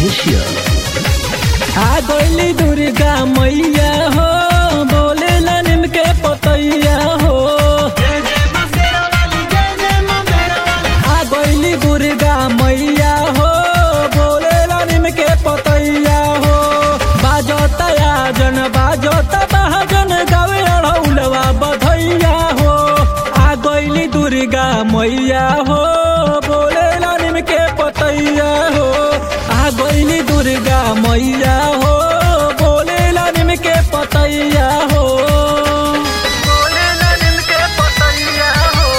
official. आ गइली दुर्गा मैया हो बोले निम के पतैया हो आ गइली दुर्गा मैया हो बोले निम के पतैया हो बाजता आजन बाजता बहाजन गावे अड़ौलवा बधैया हो आ गइली दुर्गा मैया हो बोले निम के पतैया हो आ गइली दुर्गा मैया हो बोले निम के पतैया हो बोले निम के पतैया हो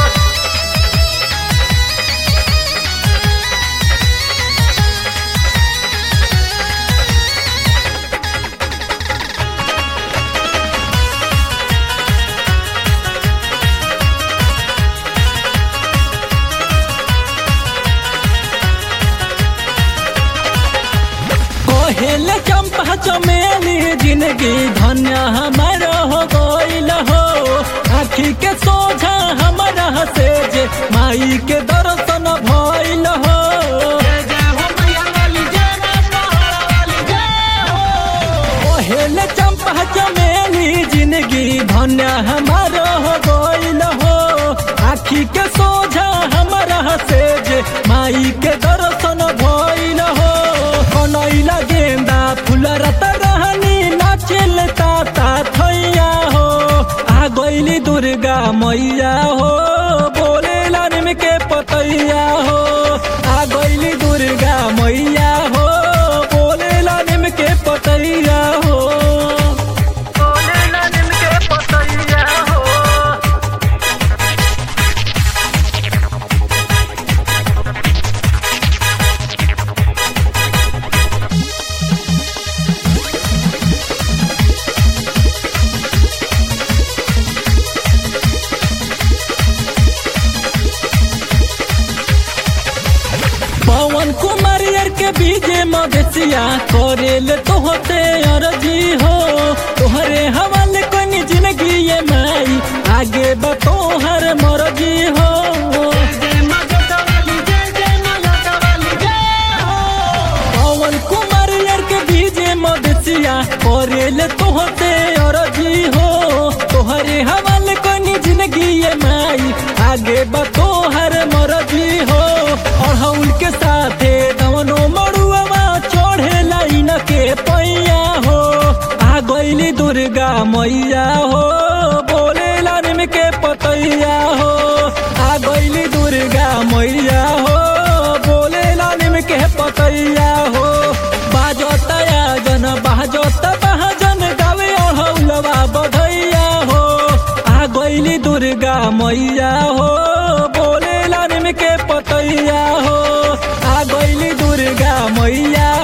कोहेल चंपा चमेली जिंदगी धन्य हमार हो गइल हो आखी के सोझा हमारा से जे माई के दर्शन भइल हो कोहेल चंपा चमेली जिंदगी धन्य हमार हो गइल हो आखी के सोझा हमारा से जे माई के दर्शन भइल हो कनैला गेंदा फूल रत रहनी नाचेल ताता थैया हो आ गइली दुर्गा मैया हो बोले निम के पतैया हो आ गइली दुर्गा मैया हो बोले निम के पतैया हो बोले निम के पतैया हो पवन कुमार यार के बीजे मदेसिया करेल तोहते अरजी हो तोहरे हवाले कोनी जिंदगी ये माई आगे बतोहर मरजी हो पवन कुमार यार के बीजे मदेसिया करेल तोहते अरजी हो तोहरे हवाले कोनी जिंदगी ये माई आगे बतोहर मरजी हो अड़हुल के साथे दवनो मड़ुआ चढ़े लाइन के पैया हो आ गइली दुर्गा मैया हो बोले निम के पतैया हो आ गइली दुर्गा मैया हो बोले निम के पतैया हो बाजता जन बाजता बहाजन गावे अड़हुलवा बधैया हो आ गइली दुर्गा मैया हो बोले निम के पतैया हो आ गइली दुर्गा मैया